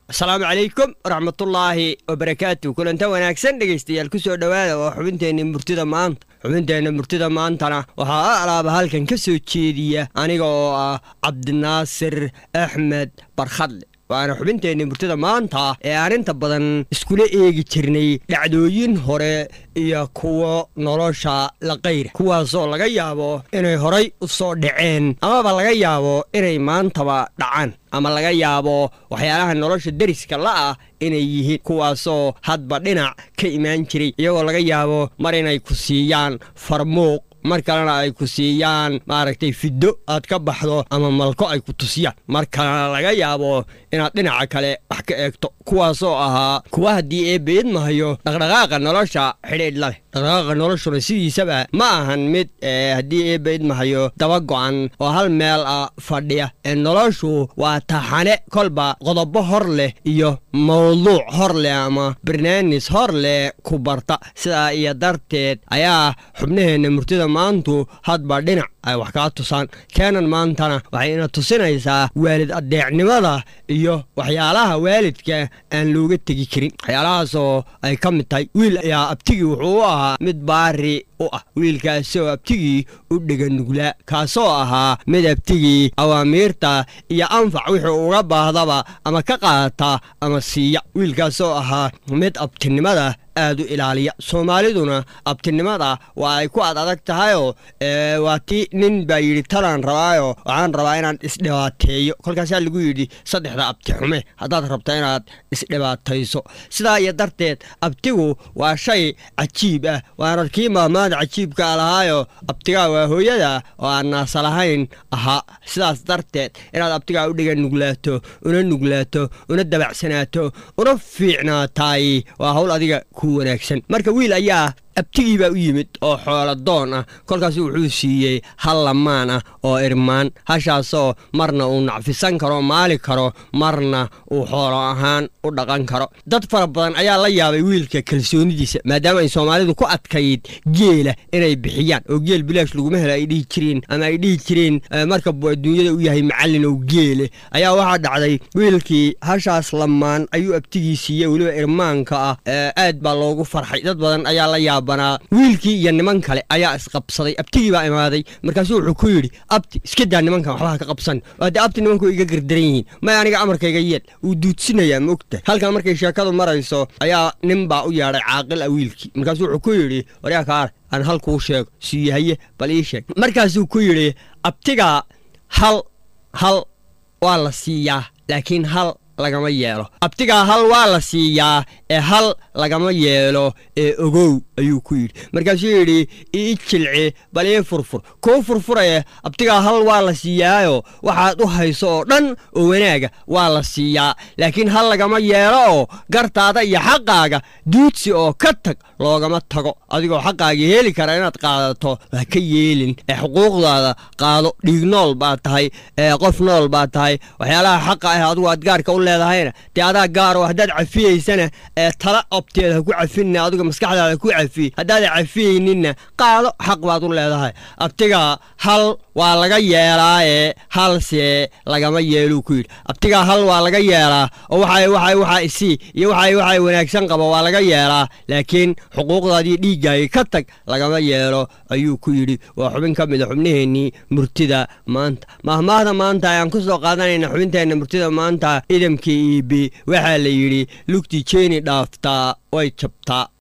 asalaamu calaykum waraxmatullaahi wabarakaatu kulanta wanaagsan dhegaystayaal ku soo dhowaada waa xubinteenna murtida maanta xubinteenna murtida maantana waxaa a alaaba halkan ka soo jeediya aniga oo ah cabdinaasir axmed barkhadle waana xubinteenna murtida maanta ee aan inta badan iskula eegi jirnay dhacdooyin hore iyo kuwo nolosha la qayra kuwaasoo laga yaabo inay horay u soo dhaceen amaba laga yaabo inay maantaba dhacaan ama laga yaabo waxyaalaha nolosha deriska la'ah inay yihiin kuwaasoo hadba dhinac ka imaan jiray iyagoo laga yaabo mar inay ku siiyaan farmuuq mar kalena ay ku siiyaan maaragtay fiddo aad ka baxdo ama malko ay ku tusiyaan mar kalena laga yaabo inaad dhinaca kale wax ka eegto kuwaasoo ahaa kuwa haddii eebbeed mahayo dhaqdhaqaaqa nolosha xidhiidh la leh dhaqdhaqaaqa noloshuna sidiisaba ma ahan mid haddii eebbeed mahayo daba go'an oo hal meel ah fadhiya ee noloshu waa taxane kolba qodobo hor leh iyo mawduuc hor leh ama barnaamis hor leh ku barta sidaa iyo darteed ayaa xubnaheenna murtida maantu hadba dhinac ay wax kaa tusaan keenan maantana waxay ina tusinaysaa waalid addeecnimada iyo waxyaalaha waalidka aan looga tegi karin waxyaalahaasoo ay ka mid tahay wiil ayaa abtigii wuxuu u ahaa mid baari u ah wiilkaasoo abtigii u dheganuglaa kaasoo ahaa mid abtigii awaamiirta iyo anfac wixii uga baahdaba ama ka qaata ama siiya wiilkaasoo ahaa mid abtinimada aad u ilaaliya soomaaliduna abtinimada waa ay ku ad adag tahayoo waa ti nin baa yidhi talaan rabaayo waxaan rabaa inaan isdhibaateeyo kolkaasaa lagu yidhi saddexda abti xume haddaad rabto inaad isdhibaatayso sidaa iyo darteed abtigu waa shay cajiib ah waana kii maamaada cajiibka lahaayo abtigaa waa hooyada oo aan naasa lahayn ahaa sidaas darteed inaad abtigaa u dhiga nuglaato una nuglaato una dabacsanaato una fiicnaataay waa hawl adiga ku wanaagsan marka wiil ayaa abtigii baa u yimid oo xooladoon ah kolkaasu wuxuu siiyey hal lamaan ah oo irmaan hashaasoo marna uu nacfisan karo maali karo marna uu xoolo ahaan u dhaqan karo dad fara badan ayaa la yaabay wiilka kalsoonidiisa maadaama ay soomaalidu ku adkayd geela inay bixiyaan oo geel bilaash laguma helo ay dhihi jireen ama ay dhihi jireen marka buu adduunyada u yahay macallin oo geele ayaa waxaa dhacday wiilkii hashaas lamaan ayuu abtigii siiyey weliba irmaanka ah aad baa loogu farxay dad badan ayaa la yaaba wiilkii iyo niman kale ayaa isqabsaday abtigii baa imaaday markaasuu wuxuu ku yidhi abti iska daa nimankan waxbaha ka qabsan haddee abti nimanku iga gardaran yihiin may aniga amarkayga yeel wuu duudsinayaa ma ogtahay halkan markay sheekadu marayso ayaa nin baa u yeedhay caaqil ah wiilkii markaasuu wuxuu ku yidhi waryaa kaar aan hal kuu sheego siiyahaye bal ii sheeg markaasuu ku yidhi abtigaa hal hal waa la siiyaa laakiin hal lagama yeelo abtigaa hal waa la siiyaa ee hal lagama yeelo ee ogow ayuu ku yidhi markaasuu yidhi ii jilci bal ii furfur kuu furfuraye abtigaa hal waa la siiyaayo waxaad u hayso oo dhan oo wanaaga waa la siiyaa laakiin hal lagama yeelo oo gartaada iyo xaqaaga duudsi oo ka tag loogama tago adigoo xaqaagii heli kara inaad qaadato waa ka yeelin ee xuquuqdaada qaado dhiig nool baad tahay ee qof nool baad tahay waxyaalaha xaqa ah adigu aad gaarka u leedahayna dee adaa gaaro haddaad cafiyeysana ee tala obteed ha ku cafinna adiga maskaxdaada ku cafiye haddaada cafiyeyninna qaado xaq baad u leedahay abtigaa hal waa laga yeelaaye halse lagama yeeluu ku yidhi abtigaa hal waa laga yeelaa oo waxa waxa waxa isii iyo waxa waxa wanaagsan qaba waa laga yeelaa laakiin xuquuqdaadii dhiiggaagii ka tag lagama yeelo ayuu ku yidhi waa xubin ka mid a xubnaheennii murtida maanta mahmaahda maanta ayaan ku soo qaadanayna xubinteenna murtida maanta idamkii iibi waxaa la yidhi lugtii jeeni dhaaftaa way jabtaa